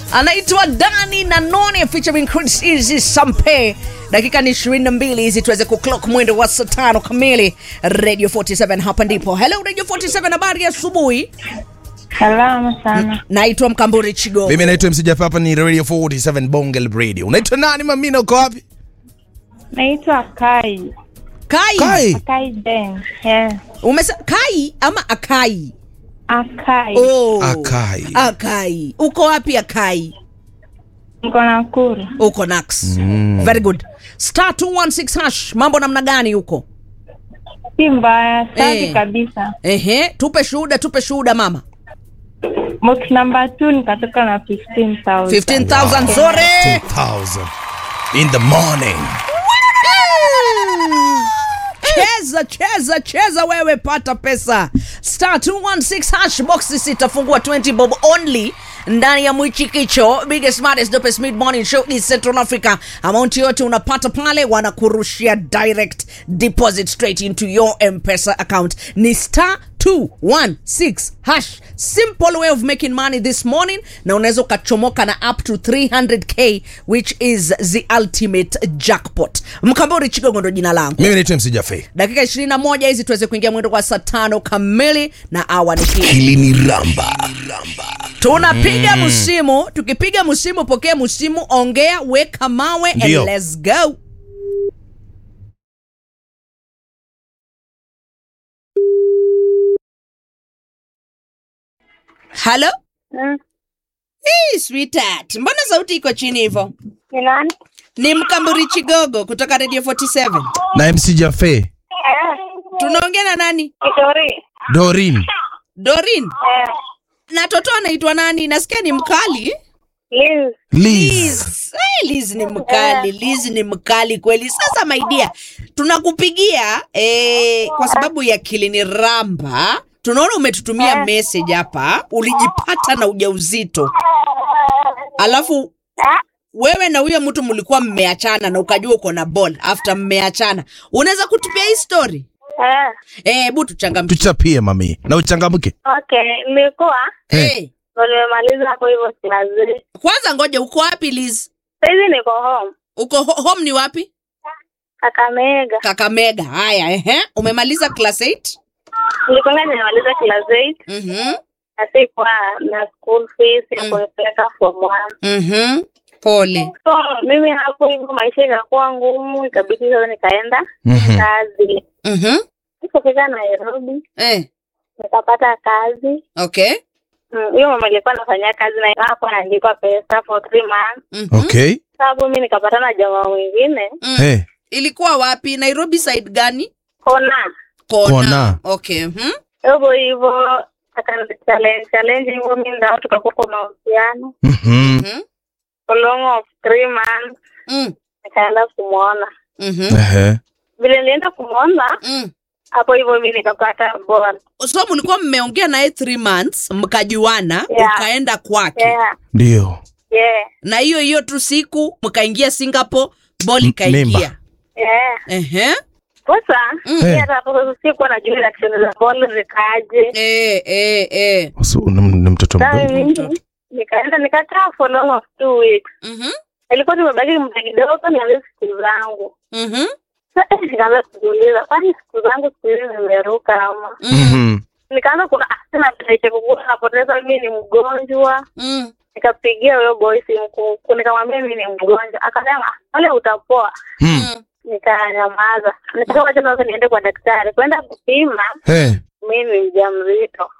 anaitwa Dani na Noni featuring Chris Easy Sampe. Dakika ni 22 hizi tuweze kuclock mwendo wa saa tano kamili. Radio 47 hapa ndipo. Hello Radio 47, habari ya asubuhi. Salama sana. Naitwa Mkamburi Chigo. Mimi naitwa MC Jaffa, hapa ni Radio 47 Bongal Radio. Unaitwa nani mamina, uko wapi? Naitwa Kai. Kai. Kai. Kai Ben. Yeah. Umesa Kai ama Akai? Akai. Oh. Akai. Akai. Uko wapi Akai? Mko Nakuru. Uko Nax. Very good. Star 216 hash. Mambo namna gani huko? Si mbaya, safi Eh. kabisa. Ehe, tupe shuhuda, tupe shuhuda mama. Box number 2 nikatoka na 15,000. 15,000 nzuri. 2000 in the morning. cheza cheza cheza wewe pata pesa star 216 hash boxes itafungua 20 bob only ndani ya mwichikicho biggest smartest dopest mid morning show in central africa amount yote unapata pale wanakurushia direct deposit straight into your mpesa account ni star 216 hash simple way of making money this morning na unaweza ukachomoka na up to 300k which is the ultimate jackpot mkambori chigogo ndo jina langu Mimi naitwa MC Jaffa. dakika 21 hizi tuweze kuingia mwendo kwa saa tano kamili na awa ni hii Hili ni Ramba. tunapiga msimu tukipiga msimu pokea msimu ongea weka mawe and Ndio. let's go halo Mm. hey, sweetheart mbona sauti iko chini hivyo Ni nani? ni mkamburi chigogo kutoka radio 47 Na MC Jaffa. Eh. tunaongea na nani Kitori. Dorin. dorin Eh. na toto anaitwa nani nasikia ni mkali Liz. Liz. Liz. Eh, Liz ni mkali Liz ni mkali kweli sasa maidia tunakupigia eh, kwa sababu ya kilini ramba tunaona umetutumia Eh. message hapa ulijipata na ujauzito alafu Ah. wewe na huyo mtu mlikuwa mmeachana na ukajua uko na ball after mmeachana unaweza kutupia hii story Eh. Eh, hebu tuchangamkie Tuchapie mami. Na uchangamke. Okay, nilikuwa Eh. Eh, ndo nimemaliza hapo hivyo kilazi. kwanza ngoja uko wapi Liz Saizi niko home. uko ho home ni wapi Kakamega. kakamega haya ehe umemaliza class 8 Nilikwanga nimemaliza class 8 mhm na sikuwa na school fees ya Mm. kunipeleka form 1. mhm pole So mimi hapo hivyo maisha ikakuwa ngumu, ikabidi sasa nikaenda Mhm. kazi. mhm Nikafika Nairobi eh nikapata kazi. okay Mm, Huyo mama alikuwa anafanyia kazi na hapo anaandikwa pesa for three months. mhm Okay. Sababu mimi nikapata na jamaa mwingine Mm. Eh. ilikuwa wapi nairobi side gani kona kona, Kona. okay mhm hivyo hivyo akanichallenge challenge hivyo mimi ndio tukakuwa kwa mahusiano Mhm. mhm for long of three months mm nikaenda kumwona mhm Ehe. vile nilienda kumwona mm hapo hivyo mimi nikapata bora so mlikuwa mmeongea naye 3 months mkajuana Yeah. ukaenda kwake yeah Ndio. yeah na hiyo hiyo tu siku mkaingia singapore bol M- ikaingia mimba. yeah ehe sasa Mm. mimi hata hapo sikuwa najua reaction za ball zikaje eh eh eh So, ni ni mtoto Sasa mdogo. mimi nikaenda nikakaa for long of two weeks mhm ilikuwa tumebaki muda kidogo nianze siku zangu mhm Sasa nikaanza kujiuliza kwani siku zangu siku hizi zimeruka ama mm Mhm. nikaanza kuna tena presha kukua napoteza mimi ni mgonjwa mm nikapigia huyo boy simu ku- nikamwambia mimi ni mgonjwa akasema wale utapoa Mm. mm nikanyamaza nikasema tena sasa niende kwa daktari kwenda kupima Eh. mimi ni mjamzito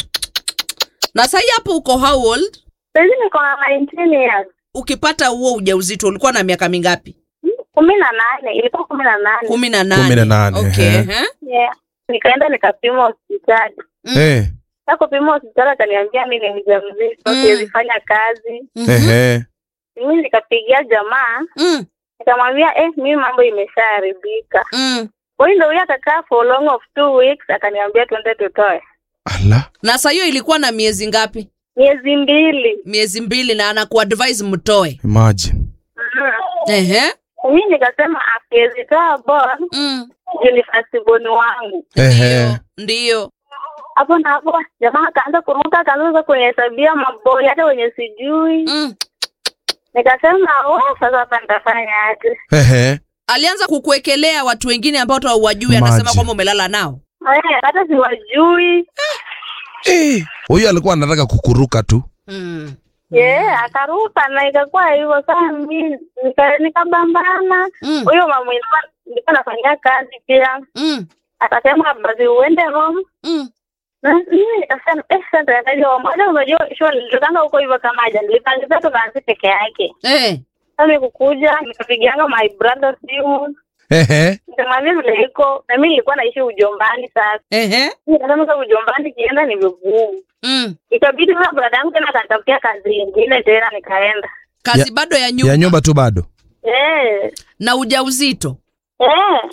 na sahi hapo uko how old sahizi niko na 19 years ukipata huo ujauzito ulikuwa na miaka mingapi kumi na nane ilikuwa kumi na nane kumi na nane Kumi na nane, okay ehe. ehe. yeah. nikaenda nikapima hospitali Mm. Eh. sa kupima hospitali akaniambia mi ni mjamzito Mm. siwezi fanya kazi Mhm. Ehe. mimi nikapigia jamaa Mm, nikamwambia eh, mimi mambo imeshaharibika mm. kwa hiyo ndo huyo akakaa for long of two weeks akaniambia tuende tutoe Ala. na saa hiyo ilikuwa na miezi ngapi miezi mbili miezi mbili na anakuadvise mtoe Imagine. Mhm. ehe mi nikasema akiwezitoa bon mm. juu ni fasiboni wangu Ehe. ndiyo hapo na hapo jamaa akaanza kuruka akaanza kunihesabia maboli hata wenye sijui mm. nikasema "Oh, sasa hapa nitafanya aje Ehe. alianza kukuekelea watu wengine ambao hata hauwajui anasema Maji. kwamba umelala nao Eh, hata siwajui Eh, huyu alikuwa anataka kukuruka tu mm. yeah, akaruka na ikakuwa hivyo saa mi nika- nikabambana Mm. huyo mama nilikuwa nilikuwa nafanyia kazi pia Mm. akasema basi uende home Mm. Na mimi nikasema eh, sasa nitaendaje home hata unajua shule nilitokanga huko hivyo kama aja nilipangiza tu kazi peke yake Eh. sasa kukuja nikapigianga my brother simu Ehe. nikamwambia vile iko na mimi nilikuwa naishi ujombani sasa Ehe. nikasema sasa ujombani kienda ni vigumu Mm. ikabidi sasa brada yangu tena akanitafutia kazi ingine tena nikaenda kazi Ya- bado ya nyumba, ya nyumba tu bado eh na ujauzito eh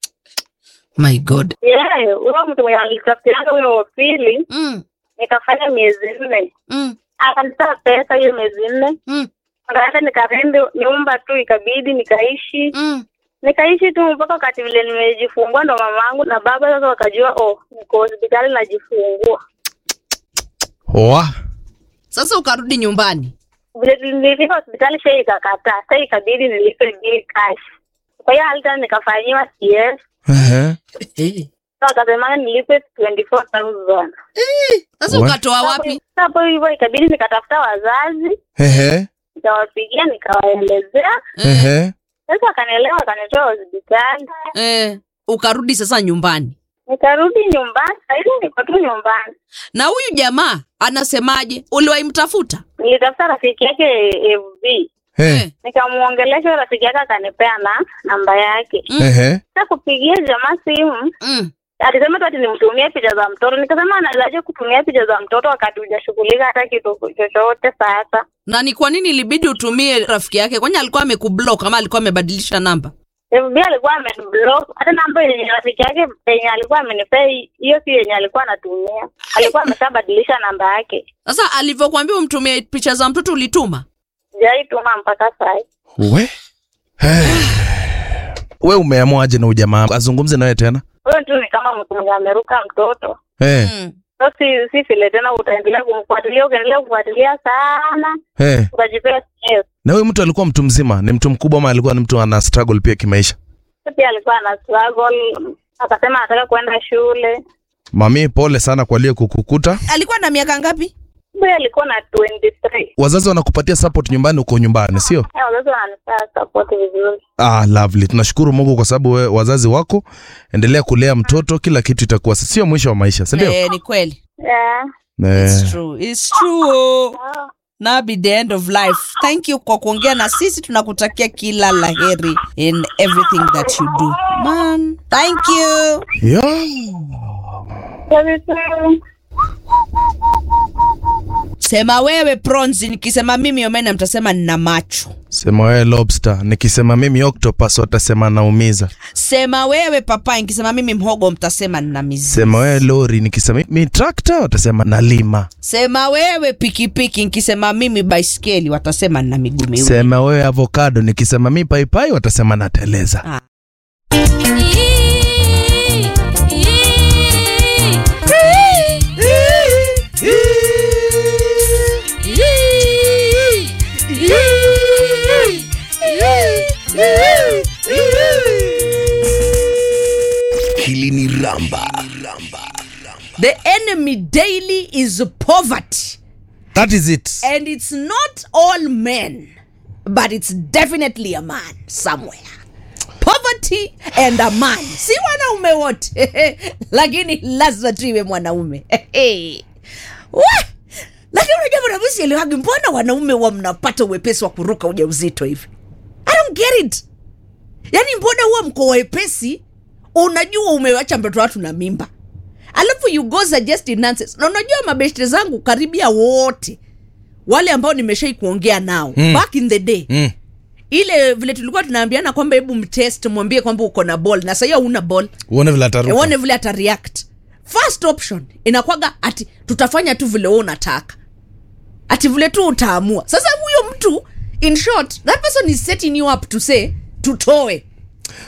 my god eh huyo mtu mwenye alitafutianga huyo wa pili mm. nikafanya miezi nne Mm. akanitoa pesa hiyo miezi nne Mm. nikaenda nikarende nyumba tu ikabidi nikaishi Mm. nikaishi tu mpaka wakati vile nimejifungua ndo mamangu na baba sasa wakajua oh niko hospitali najifungua Oa. sasa ukarudi nyumbani vile nilifika hospitali shei ikakataa sa ikabidi nilipe bili cash kwa hiyo hali tena nikafanyiwa cs Ehe. sa wakasemanga nilipe 24000 sasa What? ukatoa wapi hapo hivyo ikabidi nikatafuta wazazi Ehe. nikawapigia nikawaelezea Ehe. sasa wakanielewa wakanitoa hospitali eh, ukarudi sasa nyumbani nikarudi nyumbani sahizi niko tu nyumbani na huyu jamaa anasemaje uliwaimtafuta nilitafuta rafiki yake fb Eh. nikamwongelesha rafiki yake akanipea na namba yake Mm. Ehe. sa kupigia jamaa simu mm. alisema tu ati nimtumie picha za mtoto nikasema anawezaje kutumia picha za mtoto wakati hujashughulika hata kitu chochote sasa na ni kwa nini ilibidi utumie rafiki yake kwani alikuwa amekublock ama alikuwa amebadilisha namba fb alikuwa ameniblock hata namba yenye rafiki yake yenye alikuwa amenipea hiyo si yenye alikuwa anatumia alikuwa ameshabadilisha namba yake sasa alivyokuambia umtumie picha za mtoto ulituma sijaituma mpaka sai We. Eh. We umeamuaje na ujamaa azungumze nawe tena? huyo tu ni kama mtu mwenye ameruka mtoto Eh. mm. so si si vile tena utaendelea kumfuatilia ukiendelea kufuatilia sana Eh. utajipea stress. Na huyu mtu alikuwa mtu mzima, ni mtu mkubwa ama alikuwa ni mtu ana struggle pia kimaisha? pia alikuwa ana struggle akasema anataka kwenda shule Mami, pole sana kwa lile kukukuta. alikuwa na miaka ngapi huyo alikuwa na 23 Wazazi wanakupatia support nyumbani, uko nyumbani, sio? Eh, wazazi wananipea support vizuri Ah, lovely. Tunashukuru Mungu kwa sababu we, wazazi wako, endelea kulea mtoto, kila kitu itakuwa sio mwisho wa maisha, si ndio? eh, ni kweli yeah. Eh. It's true. It's true. Now be the end of life. Thank you kwa kuongea na sisi, tunakutakia kila laheri in everything that you do. Man, thank you. Yeah. Very true. Sema wewe Pronzi, nikisema mimi Omena mtasema nina macho. Sema wewe lobster, nikisema mimi octopus watasema naumiza. Sema wewe papai, nikisema mimi mhogo mtasema nina mizizi. Sema wewe lori, nikisema mimi tractor watasema nalima. Sema wewe pikipiki, nikisema mimi baiskeli watasema nina miguu miwili. Sema wewe avocado, nikisema mimi paipai watasema nateleza. Ah. Hili ni Ramba. The enemy daily is poverty. That is it. And it's not all men, but it's definitely a man somewhere. Poverty and a man, si wanaume wote lakini lazima tu iwe mwanaume Wah! lakini unajua mwanaume sielewagi, mbona wanaume wa mnapata uwepesi wa kuruka ujauzito hivi? I don't get it. Yaani mbona huwa mko wepesi, unajua umewacha mtoto watu na mimba alafu you go suggest nonsense. Na unajua mabeshte zangu karibia wote wale ambao nimeshai kuongea nao Mm. back in the day Mm. ile vile tulikuwa tunaambiana kwamba hebu mtest mwambie kwamba uko na ball na sahii hauna ball Uone vile ataruka. uone vile ata react first option inakwaga ati tutafanya tu vile wewe unataka ati vile tu utaamua sasa huyo mtu in short that person is setting you up to say tutoe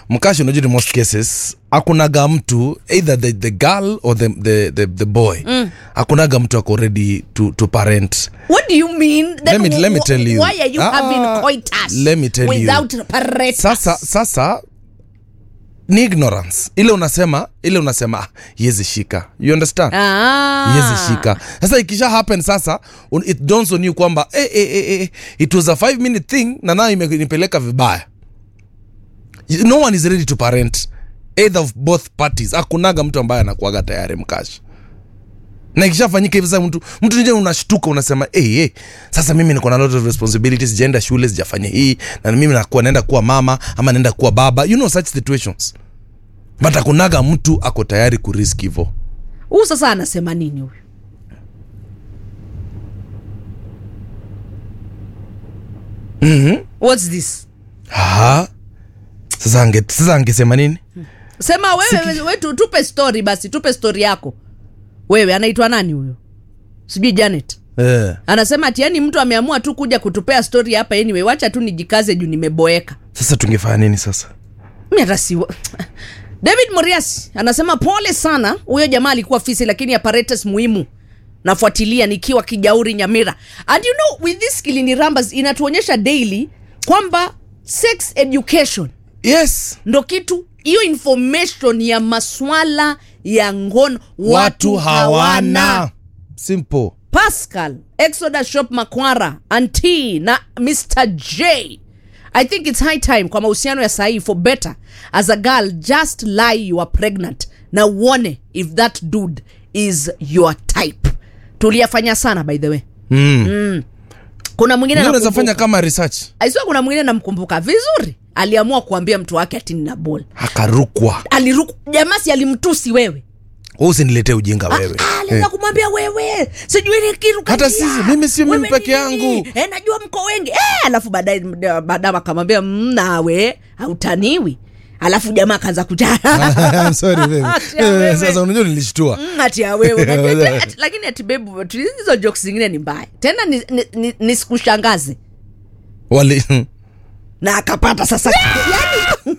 mkashi unajua in most cases akunaga mtu either the, the girl or the, the, the, the boy mm. akunaga mtu ako ready to, to parent What do you mean? Then Let me- let me wh- tell you. Why are you Ah, having coitus let me tell you. without apparatus? sasa sasa ni ignorance ile unasema ile unasema ah, yezi shika you understand Ah. yezi shika sasa ikisha happen sasa un- it dawns on you kwamba eh, eh, eh, eh, it was a 5 minute thing na nayo imenipeleka vibaya You- no one is ready to parent either of both parties akunaga mtu ambaye anakuaga tayari mkashi na ikishafanyika hivi sasa mtu mtu nje unashtuka unasema hey, hey, sasa mimi niko na lot of responsibilities sijaenda shule sijafanya hii na mimi nakuwa naenda kuwa mama ama naenda kuwa baba you know such situations but akunaga mtu ako tayari kurisk hivo Huyu sasa anasema nini huyu? What's this? Aha. sasa ange, sasa angesema nini Sema wewe wewe tu, tupe story basi, tupe story yako. Wewe anaitwa nani huyo? Sijui Janet. eh. Anasema ati yani mtu ameamua tu kuja kutupea story hapa anyway, wacha tu nijikaze juu nimeboeka. sasa tungefanya nini sasa Mimi hata si David Morias anasema pole sana, huyo jamaa alikuwa fisi, lakini apparatus muhimu nafuatilia nikiwa Kijauri Nyamira. And you know with this Kilini Rambas inatuonyesha daily kwamba sex education yes ndo kitu hiyo information ya maswala ya ngono watu hawana simple Pascal, Exodus Shop Makwara, Anti na Mr. J. I think it's high time kwa mahusiano ya sahi for better as a girl just lie you are pregnant na uone if that dude is your type. Tuliyafanya sana by the way. mm. Kuna mwingine Mimi unaweza nakumbuka- fanya kama research Aiswa kuna mwingine namkumbuka vizuri. Aliamua kuambia mtu wake ati nina ball. akarukwa Aliruku jamaa si alimtusi wewe. Wewe usiniletee ujinga wewe Ah, aliweza kumwambia wewe sijui ni kitu Hata kati ya- sisi, mimi si mimi wewe peke ni nini? yangu. eh, najua mko wengi eh, alafu baadaye baadaye akamwambia "Mm, nawe hautaniwi alafu jamaa akaanza kuja I'm sorry baby. Ati ya wewe. Eh, sasa unajua nilishtua Mm, ati ya wewe Unajua, ati- lakini ati bebu ati hizo jokes zingine ni mbaya tena niskushangaze ni, ni, nisikushangaze. wali na akapata sasa yani,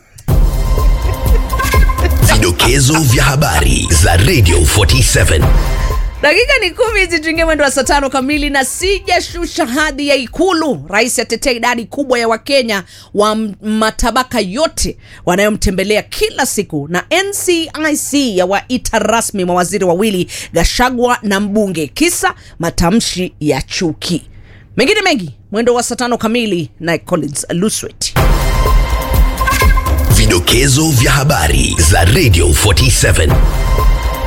Vidokezo vya habari za Radio 47. dakika ni kumi hizi tuingie mwendo wa saa tano kamili na sijashusha hadhi ya ikulu rais atetea idadi kubwa ya wakenya wa m- matabaka yote wanayomtembelea kila siku na ncic ya waita rasmi mawaziri wawili gashagwa na mbunge kisa matamshi ya chuki mengine mengi mwendo wa saa tano kamili na collins luswet Vidokezo vya habari za Radio 47.